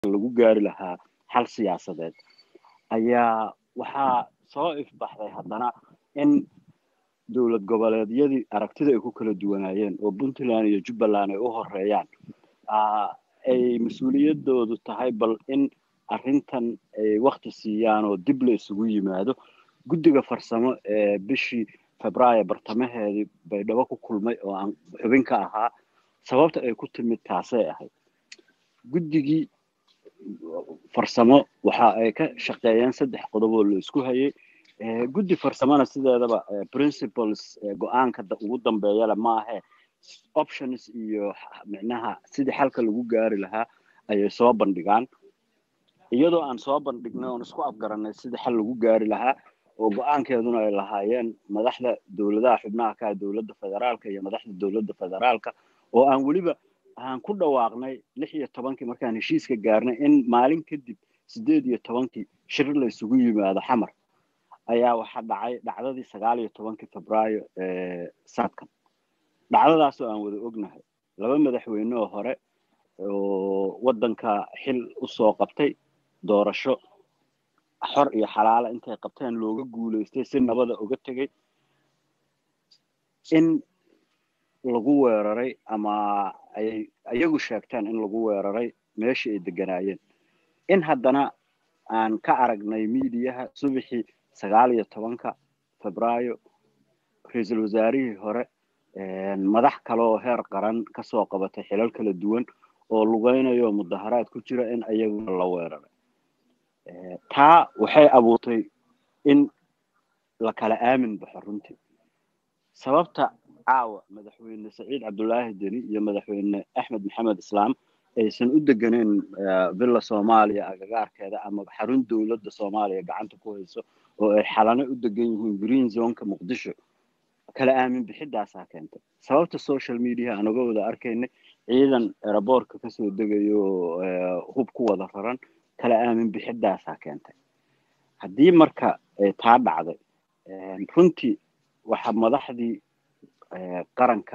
lagu gaari lahaa xal siyaasadeed ayaa waxaa soo ifbaxday haddana in dowlad goboleedyadii aragtida ay ku kala duwanaayeen oo puntland iyo jubbaland ay u horeeyaan ay mas-uuliyadoodu tahay bal in arrintan ay wakti siiyaan oo dib la isugu yimaado guddiga farsamo ee bishii febraayo bartamaheedii baydhabo ku kulmay oo aan xubin ka ahaa sababta ay ku timid taasay ahayd guddigii farsamo waxa ay ka shaqeeyeen saddex qodob oo la isku hayay guddi farsamona sideedaba principles go-aanka ugu dambeeyale maahe options iyo micnaha sidii xalka lagu gaari lahaa ayay soo bandhigaan iyadoo aan soo bandhignay oon isku afgaranay sidii xal lagu gaari lahaa oo go-aankeeduna ay lahaayeen madaxda dowladaha xubnaha ka dowladda federaalka iyo madaxda dowladda federaalka oo aan weliba aan ku dhawaaqnay lix iyo tobankii markaan heshiiska gaarnay in maalin kadib sideed iyo tobankii shir la isugu yimaado xamar ayaa waxaa dhacay dhacdadii sagaal iyo tobankii febraayo ee saadkan dhacdadaasoo aan wada ognahay laba madaxweyne oo hore oo waddanka xil usoo qabtay doorasho xor iyo xalaala intay qabteen looga guulaystay si nabada uga tegay in lagu weeraray ama ayay iyagu sheegteen in lagu weeraray meeshii ay deganaayeen in haddana aan ka aragnay miidiyaha subaxii sagaal iyo tobanka febraayo ra-iisul wasaarihii hore madax kale oo heer qaran kasoo qabatay xilal kala duwan oo lugeynayo mudaharaad ku jira in ayaguna la weeraray taa waxay abuurtay in la kala aamin baxo runtii sababta caawa madaxweyne saciid cabdulaahi deni iyo madaxweyne axmed maxamed islaam aysan u deganeyn villa soomaaliya agagaarkeeda ama xarun dowladda soomaaliya gacanta ku hayso oo ay xalano u degan yihiin green zoneka muqdisho kala aamin bixidaasaa keentay sababta social media aan uga wada arkaynay ciidan eraboorka kasoo degayo hub ku wada raran kala aamin bixidaasaa keentay haddii marka taa dhacday runtii waxa madaxdii qaranka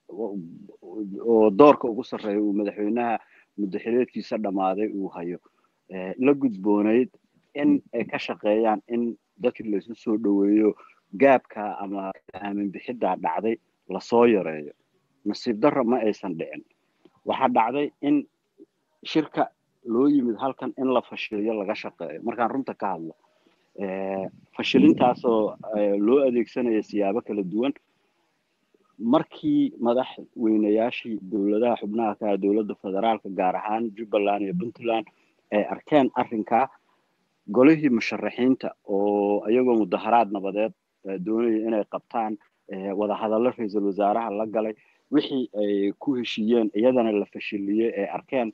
oo doorka ugu sarreeya uu madaxweynaha muddaxileedkiisa dhammaaday uu hayo la gudboonayd in ay ka shaqeeyaan in dadkii laysu soo dhoweeyo gaabka ama aamin bixiddaa dhacday lasoo yareeyo nasiib darro ma aysan dhicin waxaa dhacday in shirka loo yimid halkan in la fashiliyo laga shaqeeyo markaan runta ka hadlo fashilintaasoo loo adeegsanaya siyaabo kala duwan markii madaxweynayaashii dowladaha xubnaha ka dowladda federaalka gaar ahaan jubbaland iyo puntland ay arkeen arrinkaa golihii musharaxiinta oo iyagoo mudaharaad nabadeed doonaya inay qabtaan wadahadallo ra-iisul wasaaraha la galay wixii ay ku heshiiyeen iyadana la fashiliyey ay arkeen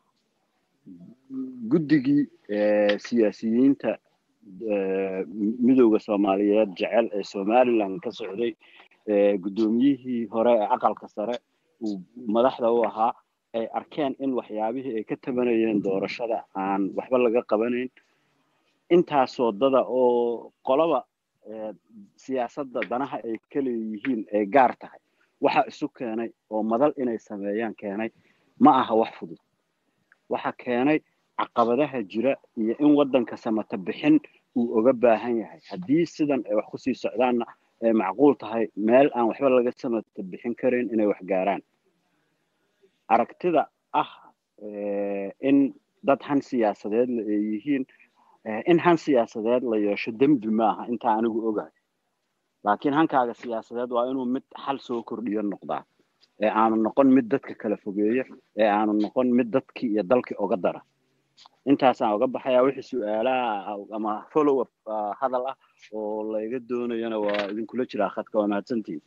guddigii siyaasiyiinta midowda soomaaliyeed jecel ee somaliland ka socday guddoomiyihii hore ee aqalka sare uu madaxda u ahaa ay arkeen in waxyaabihii ay ka tabanayeen doorashada aan waxba laga qabanayn intaas wadada oo qolaba siyaasadda danaha ay ka leeyihiin ay gaar tahay waxa isu keenay oo madal inay sameeyaan keenay ma aha wax fudud waxa keenay caqabadaha jira iyo in waddanka samata bixin uu oga baahan yahay haddii sidan ay wax kusii socdaanna ay macquul tahay meel aan waxba laga samata bixin karin inay wax gaaraan aragtida ah in dad han siyaasadeed la ay yihiin in han siyaasadeed la yeesho dembi maaha intaa anigu ogahay laakiin hankaaga siyaasadeed waa inuu mid xal soo kordhiyo noqdaa ee aanu noqon mid dadka kala fogeeya ee aanu noqon mid dadkii iyo dalkii oga dara intaasaan oga baxayaa wixii su-aalaha ama follow up hadal ah oo layga doonayana waa idinkula jiraa khadka waa mahadsantihin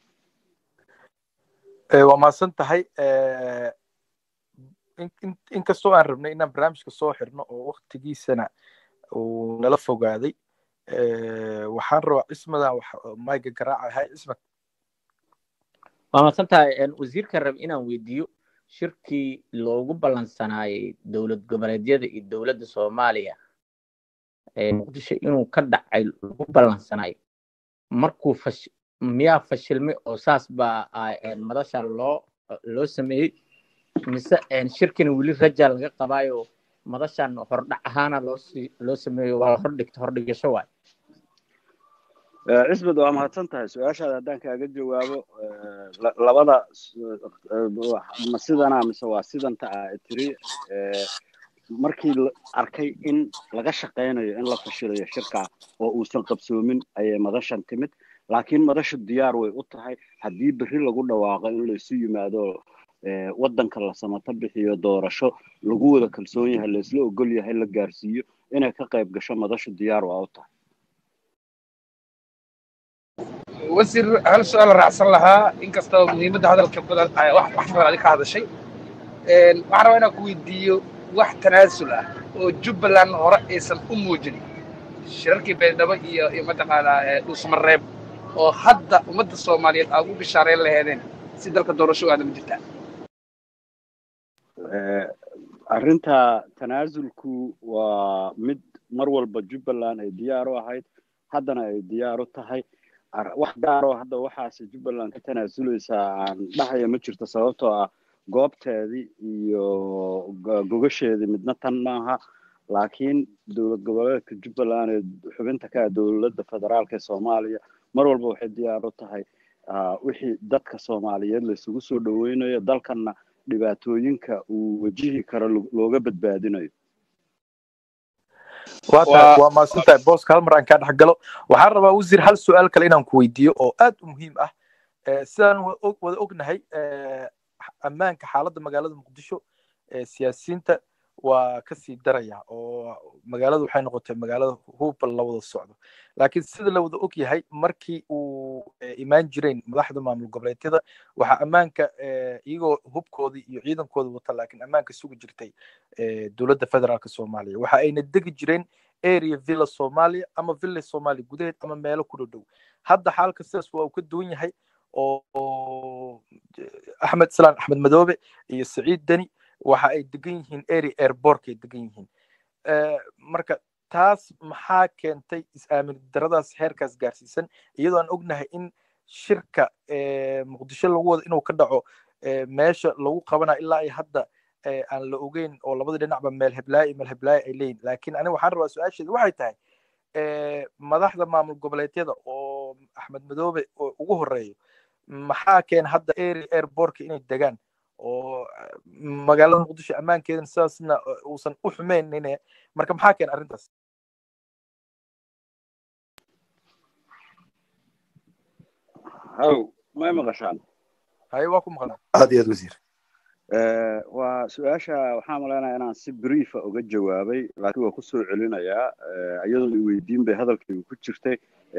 waa mahadsan tahay inkastoo aan rabnay inaan barnaamijka soo xirno oo waktigiisana uu nala fogaaday waxaan rabaa cismadan mayga garaacahay cismad waa mahadsan tahay wasiirka rab inaan weydiiyo shirkii loogu ballansanaayay dowlad goboleedyada iyo dowladda soomaaliya muqdisho inuu ka dhacay lagu ballansanaayo markuu fash miyaa fashilmay oo saas baa madasha loo loo sameeyey mise shirkina weli raja laga qabaayo madashan hordhac ahaana loo loo sameeyo waa la hordhigto hordhigasho waay cisbad waa mahadsan tahay su-aashaada haddaan kaaga jawaabo labada ma sidana mise waa sidanta ah tiri markii la arkay in laga shaqaynayo in la fashilayo shirkaa oo uusan qabsoomin ayay madashan timid laakiin madashu diyaar way u tahay haddii berri lagu dhawaaqo in laysu yimaado waddanka la samato bixiyo doorasho lagu wada kalsoon yahay laysla ogol yahay la gaarsiiyo inay ka qayb gasho madashu diyaar waa u tahay wasiir hal su-aal raacsan lahaa inkastoo muhiimadda hadalka badan wax badan adi ka hadashay waxaan rabaa inaan ku weydiiyo wax tanaasul ah oo jubbaland hore aysan u muujin shirarkii beeldhabo iyo iyo mataqaanaa dhuusmareeb oo hadda ummadda soomaaliyeed aad u bishaareyn laheedeen si dalka doorasho aada ma jirtaa arrinta tanaasulku waa mid mar walba jubbaland ay diyaar u ahayd haddana ay diyaar u tahay wax gaaroo hadda waxaase jubbaland ka tanaasuleysaa aan dhahaya ma jirto sababtoo ah goobteedii iyo gogasheedii midna tan maaha laakiin dowlad goboleedka jubbaland ee xubinta ka ah dowladda federaalka ee soomaaliya mar walba waxay diyaar u tahay wixii dadka soomaaliyeed laysugu soo dhoweynayo dalkanna dhibaatooyinka uu wajihi karo looga badbaadinayo waa tahay waa mahadsantahay booska hal mar aan kaa dhex galo waxaan rabaa wasiir hal su-aal kale inaan ku weydiiyo oo aad u muhiim ah sidaan wada ognahay ammaanka xaaladda magaalada muqdisho siyaasiyiinta waa kasii daraya oo magaaladu waxay noqotay magaalada hubal la wada socdo laakiin sida la wada og yahay markii uu imaan jireen madaxda maamul goboleedyada waxaa ammaanka iyagoo hubkoodii iyo ciidankooda wata laakiin ammaanka sugi jirtay dowladda federaalka soomaaliya waxa ayna degi jireen area villa soomaaliya ama villa soomaaliya gudaheed ama meelo ku dhow hadda xaalka sidaas waa uu ka duwan yahay oo axmed islaan axmed madoobe iyo saciid deni waxa ay degan yihiin area airbortkay degan yihiin marka taas maxaa keentay is-aamin daradaas heerkaas gaarsiisan iyadoo aan ognahay in shirka muqdisho lagu wado inuu ka dhaco meesha lagu qabana ilaa ay hadda aan la ogeyn oo labada dhinacba meel heblaayo iyo meel heblaayo ay leeyihin laakiin aniga waxaan rabaa su-aasheeda waxay tahay madaxda maamul goboleedyada oo axmed madoobe oo ugu horeeyo maxaa keena hadda area airbortka inay degaan oo magaalada muqdisho ammaankeedana sidaasna uusan u xumeynine marka maxaa keena arrintaas haw may maqashaan haye waa ku maqlaa aad iyo aad wasiir waa su-aasha waxaan malaynaya inaan si briefa uga jawaabay laakiin waa kusoo celinayaa iyadoon i weydiin bay hadalkaygu ku jirtay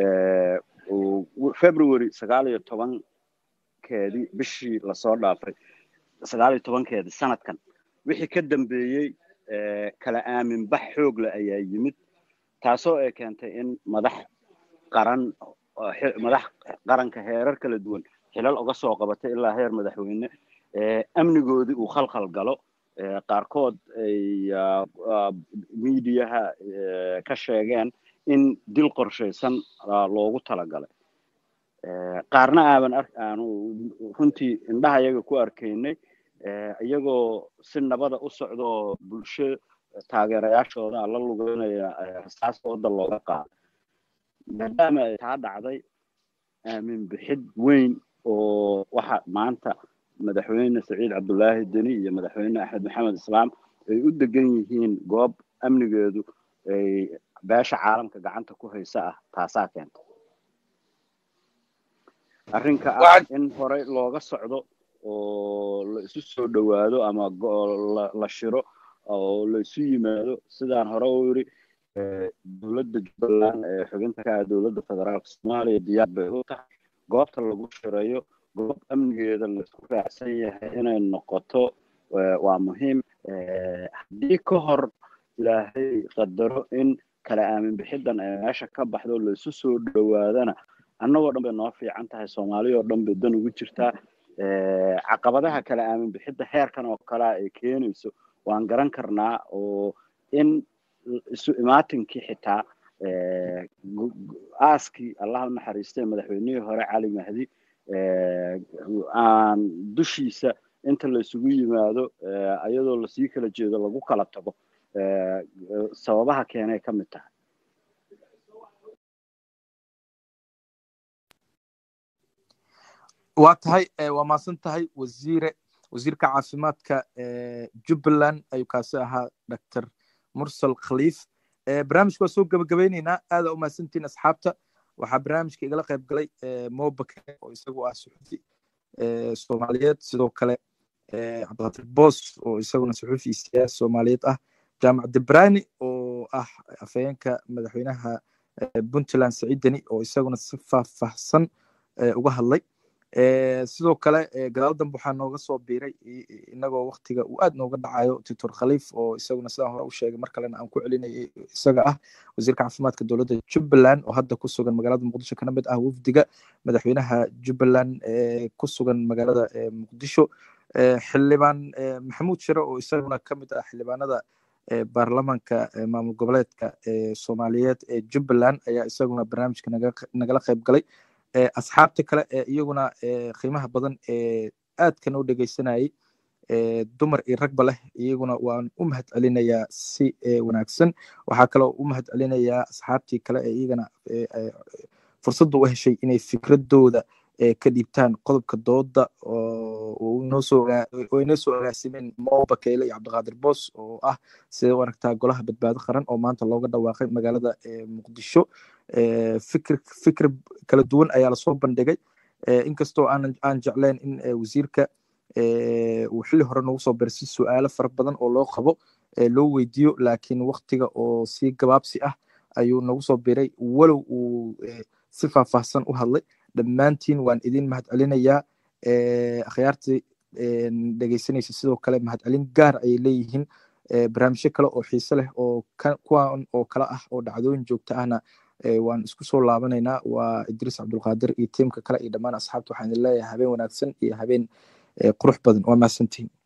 february sagaal iyo tobankeedii bishii lasoo dhaafay sagaal iyo tobankeedii sanadkan wixii ka dambeeyey kala aamin bax xoogle ayaa yimid taasoo ay keentay in madax qaran madax qaranka heerar kala duwan xilal uga soo qabatay ilaa heer madaxweyne amnigoodii uu khalkhal galo qaarkood ay miidiyaha ka sheegeen in dil qorshaysan loogu talagalay qaarna aaban aanu runtii indhaha iyaga ku arkaynay iyagoo si nabada u socdoo bulsho taageerayaashooda la lugeynaya rasaas wadda looga qaado maadaama ay taa dhacday aamin bixid weyn oo waxa maanta madaxweyne saciid cabdullaahi deni iyo madaxweyne axmed maxamed islaam ay u degan yihiin goob amnigeedu ay beesha caalamka gacanta ku haysa ah taasaa keenta arrinka ah in horey looga socdo oo la isu soo dhowaado ama la shiro oo la isu yimaado sidaan hore u yiri dowladda jubbaland ee xubinta ka ah dowladda federaalka soomaaliya diyaar bay u tahay goobta lagu shirayo goob amnigeeda laisku raacsan yahay inay noqoto waa muhiim haddii ka hor ilaahay qadaro in kala aamin bixidan ay meesha ka baxdo laisu soo dhowaadana annagoo dhan bay noo fiican tahay soomaaliya oo dhan bay dan ugu jirtaa caqabadaha kala aamin bixidda heerkan oo kalea ay keenayso waan garan karnaa oo in isu imaatinkii xitaa aaskii allah u naxariistay madaxweynihii hore cali mahdi aan dushiisa inta la isugu yimaado iyadoo lasii kala jeedo lagu kala tago sababaha keenay ka mid tahay waa tahay waa mahadsan tahay wasiire wasiirka caafimaadka jubbaland ayuu kaasi ahaa dr mursal khaliif barnaamijka waa soo gebagabeyneynaa aada u mahadsantihiin asxaabta waxaa barnaamijka igala qayb galay mobake oo isagu ah suxufi soomaaliyeed sidoo kale cabdiqadir boos oo isaguna suxufi iyo siyaasi soomaaliyeed ah jaamac debrani oo ah afhayeenka madaxweynaha puntland saciidani oo isaguna si faahfaahsan uga hadlay sidoo kale gadaal dambe waxaa nooga soo biiray inagoo waktiga uu aad nooga dhacayo titor khaliif oo isaguna sidaan hore u sheegay mar kalena aan ku celinayay isaga ah wasiirka caafimaadka dowladda jubbaland oo hadda ku sugan magaalada muqdisho kana mid ah wafdiga madaxweynaha jubbaland ku sugan magaalada muqdisho xildhibaan maxamuud shire oo isaguna ka mid ah xildhibaanada baarlamaanka maamul goboleedka soomaaliyeed ee jubbaland ayaa isaguna barnaamijka nagala qayb galay asxaabta kale ee iyaguna qiimaha badan ee aadka noo dhegeysanayay dumar iyo ragba leh iyaguna waan u mahad celinayaa si wanaagsan waxaa kaloo u mahad celinayaa asxaabtii kale ee iyagana fursadda u heshay inay fikradooda ka dhiibtaan qodobka dooda oo inoo soo agaasimeen mo bakeyle iyo cabdiqaadir boos oo ah sidee u aragtaa golaha badbaado qaran oo maanta looga dhawaaqay magaalada muqdisho fikir fikir kala duwan ayaa lasoo bandhigay inkastoo aan aan jecleen in wasiirka uu xilli hore noogu soo biray si su-aalo fara badan oo loo qabo loo weydiiyo laakiin waktiga oo si gabaabsi ah ayuu nagu soo biray walow uu si faahfaahsan u hadlay dhammaantiin waan idin mahad celinayaa akhyaartii dhegeysanaysa sidoo kale mahadcelin gaar ayay leeyihiin barnaamijyo kale oo xiise leh oo kuwan oo kale ah oo dhacdooyin joogto ahna waan isku soo laabanaynaa waa idriis cabdulqaadir iyo tiimka kale iyo dhammaan asxaabta waxaan idin leeyahay habeen wanaagsan iyo habeen qurux badan waa mahadsantihin